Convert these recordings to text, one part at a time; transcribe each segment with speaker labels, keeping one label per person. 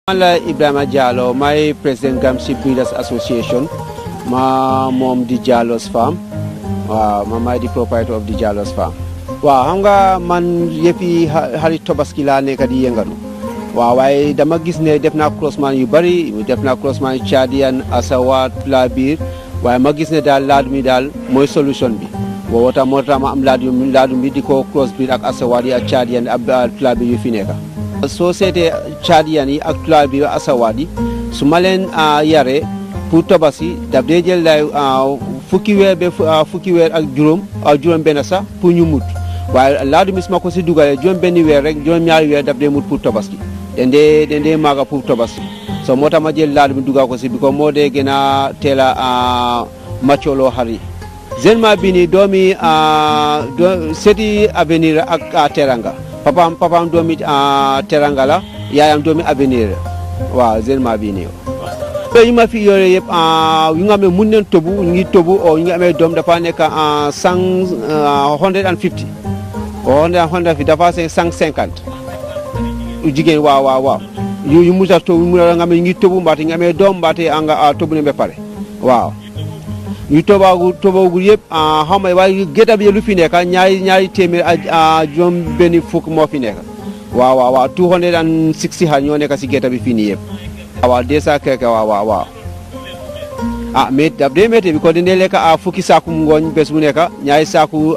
Speaker 1: man la Ibrahima Diallo maay président Gamcel Breeders Association ma moom di Diallo's Farm waaw ma maay di proprietor of di Diallo's Farm waaw xam nga man yëppi xarit tobaski laa nekk di yëngatu waaw waaye dama gis ne def naa croisement yu bëri def naa croisement yu Chadian Asawat Labir waaye ma gis ne daal laadum yi daal mooy solution bi woo tax moo tax ma am laadum laadum bi di ko cross breed ak Asawat yi ak Chadian ak Labir yu fi nekk soo seetee Chadian yi ak Labir Asawat yi su ma leen yaree pour tabaski daf dee jël lay fukki weer ba fukki weer ak juróom juróom benn sax pour ñu mut waaye laadum bi su ma ko si dugalee juróom benn weer rek juróom ñaari weer daf dee mut pour tabaski den dee den dee maaga pour tabaski so moo tax ma jël laadum bi dugal ko si bi ko moo dee gën a teel a maccooloo xar yi génement bi nii doomi seti avenir ak teranga papaam papaam doomi teranga la yaayam doomi avenir waaw génement bi nii yooyu yi ma fi yore yëpp yu nga xam ne mun nañ tobu ñu ngi tobu o ñu ngi amee doom dafa nekk cent hundred and fifty hundred and fifty dafa se cent cinquante jigéen waaw waaw waaw yu yu musa tobu mu nga xam ne ñu ngi tobu mbaate ñu amee doom mbaate anga tobu ne ba pare waaw yu tobaagu tobaagu yëpp xam nga waaye gétta bi lu fi nekk ñaari ñaari téeméer ak juróom benn fukk moo fi nekk waaw waaw waaw two hundred and sixty xar ñoo nekk si gétta bi fii nii yëpp waaw deux cent quelque waaw waaw waaw ah mais daf dee métti bi ko dindee lekk a fukki saaku ngooñ bés bu nekk ñaari saaku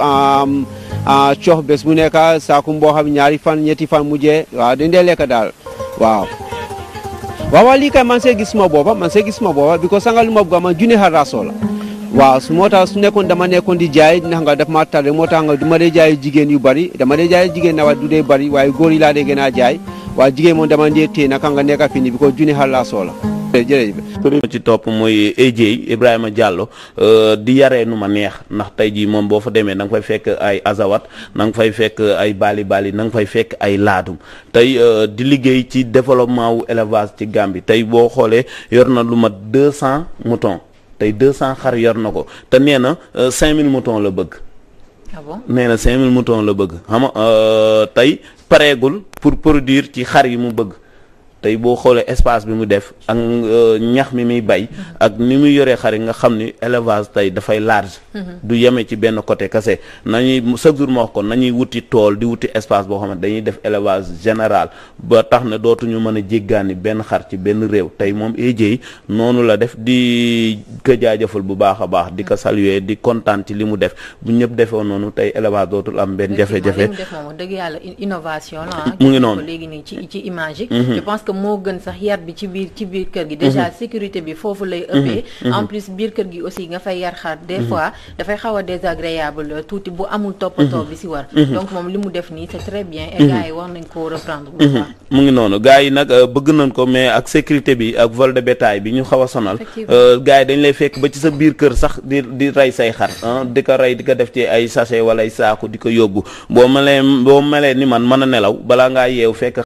Speaker 1: cox bés bu nekk saaku mboo xam ñaari fan ñetti fan mujjee waaw dindee lekk daal waaw waaw waaw lii kay man see gis ma booba man see gis ma booba bi ko sangal ma bugga man junne xar laa soxla waaw su moo tax su nekkoon dama nekkoon di jaay ndax nga daf ma tardé moo tax nga du ma dee jaay jigéen yu bari dama dee jaay jigéen na wa du dee bari waaye góor yi laa dee gën a jaay waaw jigéen moom dama dee téye naka nga nekk fi ni bi ko junne xar laa soxla
Speaker 2: jërëjëf ci topp mooy AJ Ibrahima Diallo di yaree nu ma neex ndax tey jii moom boo fa demee da nga fay fekk ay azawat na nga fay fekk ay bali bali na nga fay fekk ay laadum tey di liggéey ci développement wu élevage ci Gambie tey boo xoolee yor na lu mat deux cent moutons tey deux cent xar yor na ko te nee na cinq mille moutons la bëgg
Speaker 3: ah bon
Speaker 2: nee na cinq mille moutons la bëgg xam nga tey pareegul pour produire ci xar yi mu bëgg tey boo xoolee espace bi mu def ak ñax mi muy bay ak ni muy yoree xar yi nga xam ni élevage tey dafay large du yeme ci benn côté kese nañuy chaque jour ma wax ko nañuy wuti tool di wuti espace boo xamante dañuy def élevage général ba tax ne dootuñu mën a jéggaani benn xar ci benn réew tey moom AJ noonu la def di ko jaajëfal bu baax a baax di ko saluer di kontaan ci li mu def bu ñëpp defee noonu tey élevage dootul am benn jafe-jafe
Speaker 3: def moom dëgg yàlla innovation la
Speaker 2: mu ngi noonu
Speaker 3: léegi nii ci ci image yi je pense que moo gën sax yar bi ci biir ci biir kër gi déjà sécurité bi foofu lay ëppee en plus biir kër gi aussi nga fay yar xar des fois dafay xaw a désagréable tuuti bu amul toppatoo bi si war donc moom li mu def nii c'est très bien et gars yi war nañ koo reprendre bu baax
Speaker 2: mu ngi noonu gars yi nag bëgg nañ ko mais ak sécurité bi ak vol de bétail bi ñu xaw a sonal gars yi dañ lay fekk ba ci sa biir kër sax di di rey say xar di ko rey di ko def ci ay sachet wala ay saaku di ko yóbbu boo melee boo melee ni man mën a nelaw balaa ngaa yeew fekk